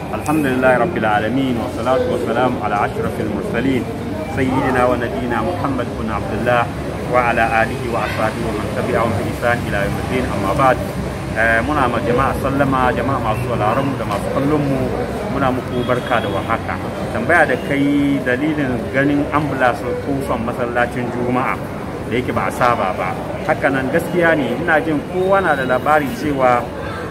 الحمد لله رب العالمين والصلاة والسلام على أشرف المرسلين سيدنا ونبينا محمد بن عبد الله وعلى آله وأصحابه ومن تبعهم بإحسان إلى يوم الدين أما بعد muna ma jama'a sallama jama'a masu sauraron mu da masu kallon mu muna muku barka da warhaka tambaya da kai dalilin ganin ambulance kofan masallacin juma'a da yake ba a saba ba hakanan gaskiya ne ina jin kowa na da labari cewa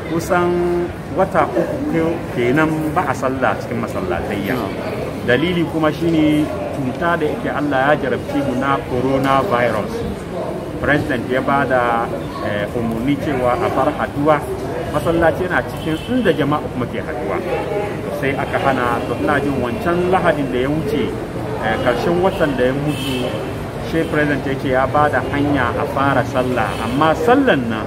kusan wata uku kenan ba a sallah cikin masallatayya dalili kuma shine cuta da yake Allah ya jarabci mu na coronavirus president ya ba da umarni cewa a bar haduwa masallaci yana cikin inda jama'a kuma ke haduwa sai aka hana to ina jin wancan lahadin da ya wuce karshen watan da ya mutu shi president ya ce ya ba da hanya a fara sallah amma sallan na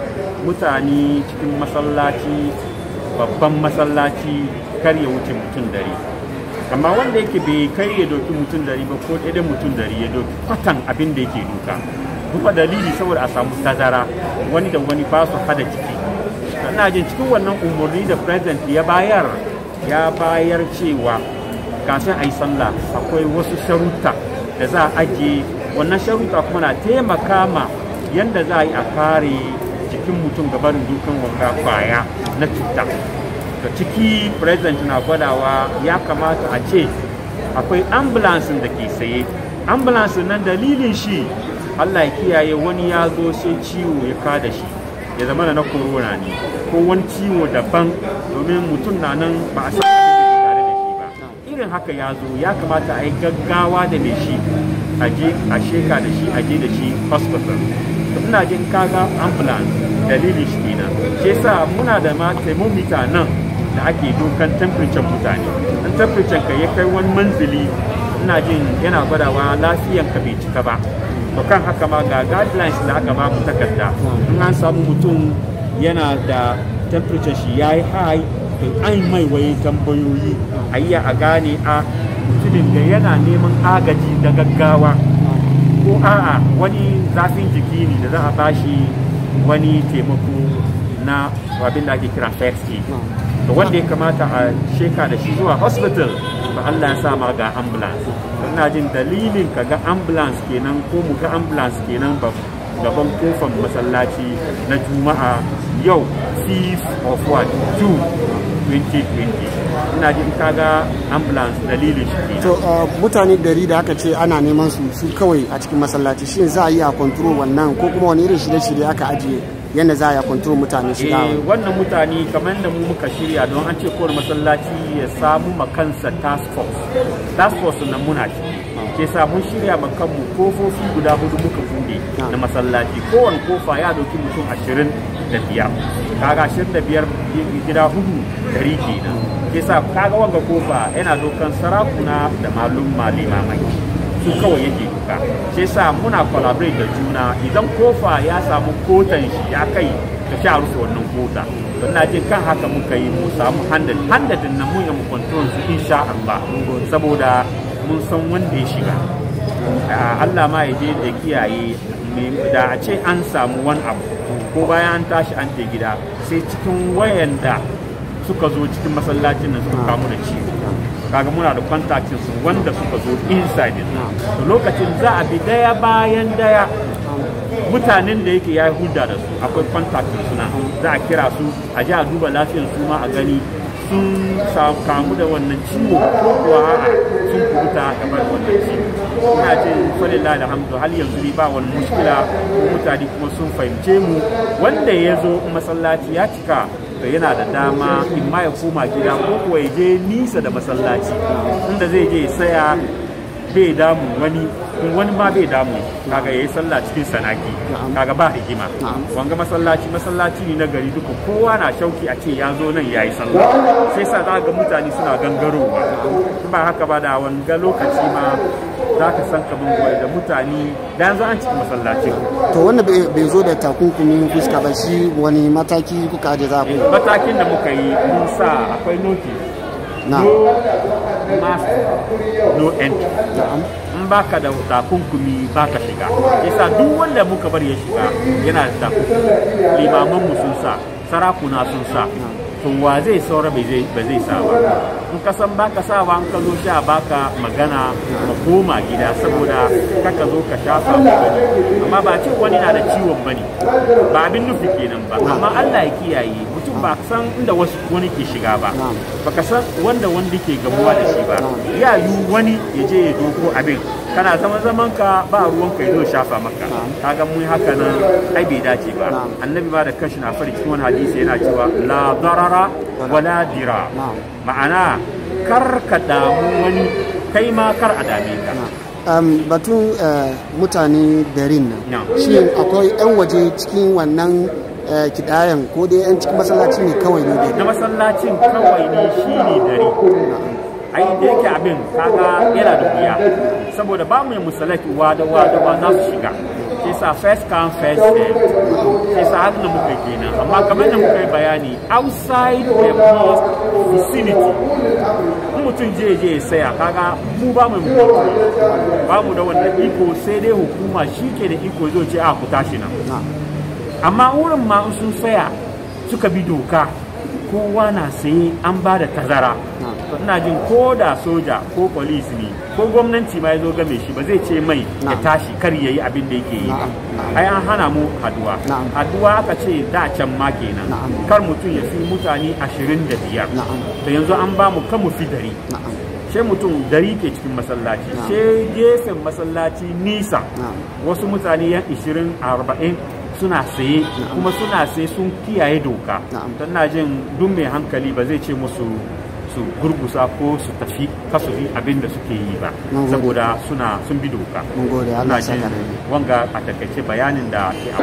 mutane cikin masallaci babban masallaci kar ya wuce mutum dari amma wanda yake bai kai ya doki mutum dari ba ko ɗaya mutum dari ya doki kwatan abin da yake duka duka dalili saboda a samu tazara wani da wani ba su hada ciki ina jin cikin wannan umarni da president ya bayar ya bayar cewa kafin a yi sallah akwai wasu sharuta da za a ajiye wannan sharuta kuma na taimaka ma yadda za a yi a kare jikin mutum gabanin dukan wanga kwaya na cuta da ciki president na gwadawa ya kamata a ce akwai ambulansin da ke saye ambulansin nan dalilin shi Allah ya kiyaye wani ya zo sai ciwo ya kada shi ya zama na corona ne ko wani ciwo daban domin mutum na nan ba a san tare da shi ba irin haka ya zo ya kamata a yi gaggawa da mai shi a je a sheka da shi a je da shi hospital ina jin kaga ambulance dalilin shi kenan shi yasa muna da ma thermometer nan da ake dokan temperature mutane in temperature ka ya kai wani manzili ina jin yana gwadawa lafiyan ka bai cika ba to kan haka ma ga guidelines da aka ba mu takarda in an samu mutum yana da temperature shi ya yi high to an mai waye tambayoyi a iya a gane a mutumin da yana neman agaji da gaggawa ko a'a wani zafin jiki ne da za a bashi wani taimako na abin da ake kira first aid to wanda ya kamata a sheka da shi zuwa hospital ba Allah ya sa ma ga ambulance ina jin dalilin ka ga ambulance kenan ko mu ga ambulance kenan ba gaban kofar masallaci na juma'a yau 5 of what 2 2020 ina jin ka ga ambulance dalilin shi to mutane dari da aka ce ana neman su su kawai a cikin masallaci shin za a yi a control wannan ko kuma wani irin shirye-shirye aka ajiye yadda za a yi control mutane shiga eh wannan mutane kamar da mu muka shirya don an ce kowane masallaci ya samu makansa task force task force na muna shi ke sa mun shirya ma kanmu kofofi guda hudu muka bude na masallaci kowane kofa ya dauki mutum ashirin da biyar kaga ashirin da biyar gida hudu dari kenan ke sa kaga wanga kofa yana dokan sarakuna da malum malimamai su kawai yake duka sai sa muna collaborate da juna idan kofa ya samu kotan shi ya kai ka sha rufe wannan kota don na jin kan haka muka yi mu samu handal handalin nan mun yi mu control su insha Allah saboda mun san wanda ya shiga Allah ma ya je da kiyaye da a ce an samu wani abu ko bayan an tashi an je gida sai cikin wayanda suka zo cikin masallacin nan suka kamu da ciwo kaga muna da kontaktin su wanda suka zo inside din to lokacin za a bi daya bayan daya mutanen da yake ya yi hulda da su akwai kontaktin suna za a kira su a ji a duba lafiyar su ma a gani sun kamu da wannan ciwo ko kuwa a'a sun kubuta game da wannan ciwo ina ce falillah alhamdu hal yanzu ni ba wani muskila ko mutane kuma sun fahimce mu wanda ya zo masallaci ya cika to yana da dama in ma ya koma gida ko kuwa ya je nisa da masallaci inda zai je saya bai damu wani wani ma bai damu kaga yayi sallah cikin sanaki kaga ba hikima wanga masallaci masallaci ne na gari duka kowa na shauki a ce ya zo nan yayi sallah sai sa za ga mutane suna gangarowa ba haka ba da wanga lokaci ma za ka san kaman gwai da mutane da yanzu an cikin masallacin to wanda bai zo da takunkumin fuska ba shi wani mataki kuka aje za ku matakin da muka yi mun sa akwai notice na no mask no entry na'am in baka da takunkumi baka shiga yasa duk wanda muka bar ya shiga yana da takunkumi limaman mu sun sa sarakuna sun sa to wa zai saura ba zai ba zai sa ba in ka san baka sa ba in ka zo sha baka magana ka koma gida saboda kaka zo ka shafa magani amma ba ce wani na da ciwon bane ba abin nufi kenan ba amma Allah ya kiyaye mutum ba san inda wasu wani ke shiga ba baka san wanda wanda ke gamuwa da shi ba ya yi wani ya je ya doko abin kana zaman zaman ka ba ruwan ka zo shafa maka kaga mun haka nan ai bai dace ba annabi ba da kashi na fari cikin wani hadisi yana cewa la darara wala dira ma'ana kar ka damu wani kai ma kar a dame ka um, batun uh, mutane garin nan No. shi akwai 'yan waje cikin wannan uh, kidayan ko dai 'yan cikin masallaci ne kawai ne dai na masallacin kawai ne shi ne dare ai da yake abin kaga yana da wuya saboda ba mu yi musalaki wada wada wa za su shiga sai sa first come first served sai sa haka na muka kenan amma kamar da muka yi bayani outside the mosque vicinity in mutum je je ya saya kaga mu ba mu yi ba mu da wannan iko sai dai hukuma shi ke da iko zo ce a ku tashi nan amma wurin ma in sun saya suka bi doka kowa na saye an ba da tazara to ina jin ko da soja ko polis ne ko gwamnati ma ya zo game shi ba zai ce mai ya Na'am. tashi kar ya yi abin da yake yi ba Na'am, ai an hana mu haduwa Na'am. haduwa aka ce da can ma kenan Na'am. kar mutum ya fi mutane ashirin da biyar Na'am. to yanzu an ba mu kan mu fi dari na'am sai mutum dari ke cikin masallaci Na'am. sai gefen masallaci nisa Na'am. wasu mutane yan 20 40 suna saye kuma suna saye sun kiyaye doka Na'am. don na jin duk mai hankali ba zai ce musu su gurgusa ko su tafi kasu yi abin da suke yi ba Mun gode. saboda suna sun bi doka mun gode Allah Ina ya saka jin rai wanga a takaice bayanin da ke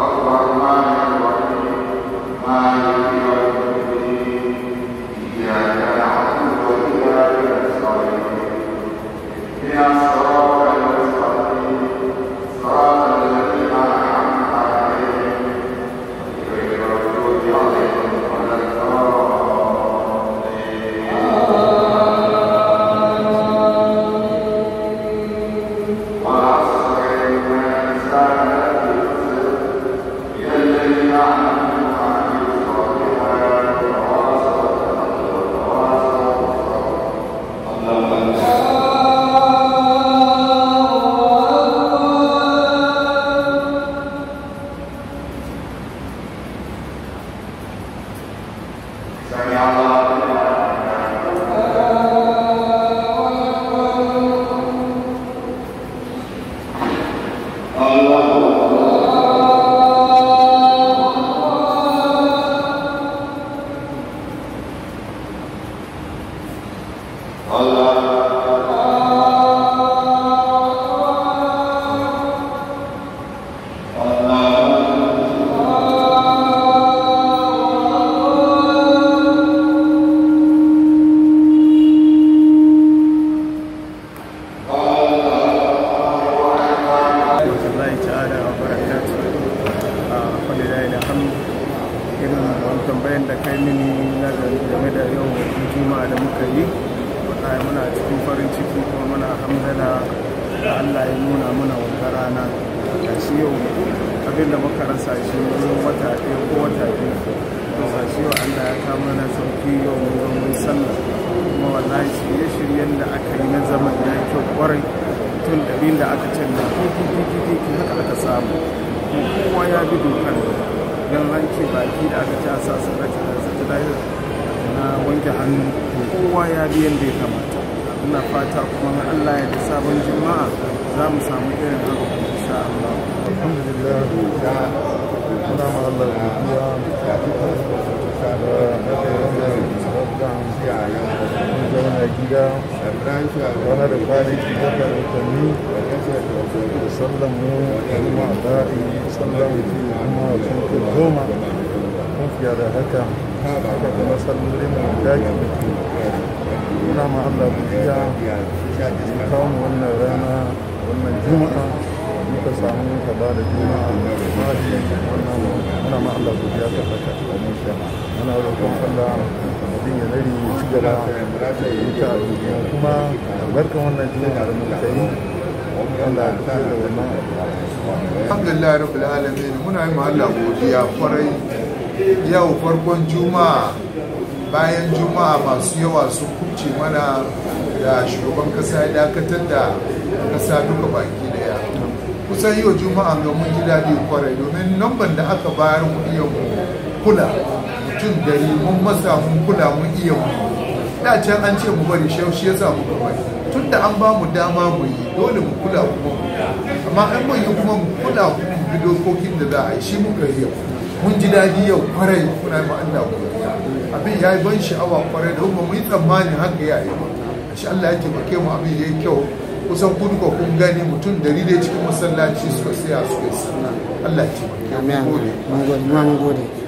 Yeah. rahmatullahi ta'ala wa barakatuh a kwalila da hannu irin wani tambayan da kai mini na game da yau juma'a da muka yi wallahi muna cikin farin ciki kuma muna hamdala da Allah ya nuna muna wata rana da shi yau abin da muka rasa shi wurin wata ɗaya ko wata biyu to ga shi yau Allah ya kama mana sauki yau mun zo mun sallah kuma wallahi shirye-shiryen da aka yi na zaman ya yi kyau kwarai tun ɗarin da aka canza kiki haka aka samu kowa ya bi dokar don hanci baki da aka ci a sa sarrafa da satellite na wanke hannu kowa ya bi yadda ya kamata ina fata kuma Allah ya da sabon jima'a za mu samu irin haka insha Allah alhamdulillah muna ma Allah godiya da aka yi wannan sarauta mun zauna gida wani da kwanaki daga watanni da sallan mu kuma a ba'i sallan mu kuma sun kai goma mun fiye da haka haka kuma sallolin mu daki muna ma Allah godiya mun kawo mu wannan rana wannan juma'a muka samu ka ba da juma'a mahi wannan muna ma Allah godiya ta haka muna roƙon Allah abin ya nari ya ci gaba ita kuma albarkan wannan juma'a da muka yi Allah ya fiye da wannan alhamdulillah rabbil alamin muna yi ma Allah godiya kwarai yau farkon juma'a bayan juma'a masu yawa sun kubce mana da shugaban kasa ya dakatar da kasa duka baki daya kusan yau juma'a ga mun ji daɗi kwarai domin lamban da aka bayar mu iya mu kula mutum dari mun masa mun kula mun iya mu da can an ce mu bari shi shi yasa mu bari tun da an ba mu dama mu yi dole mu kula kuma mu amma an mun yi kuma mu kula kuma mu bi dokokin da za a yi shi muka yi yau mun ji daɗi yau kwarai kuna yi Allah godiya abin ya yi ban sha'awa kwarai da kuma mu yi tsammanin haka ya yi ba shi Allah ya taimake mu abin ya yi kyau kusan kun ko kun gani mutum dari dai cikin masallaci suka saya suka yi sallah Allah ya taimake mu amin gode mun gode mun gode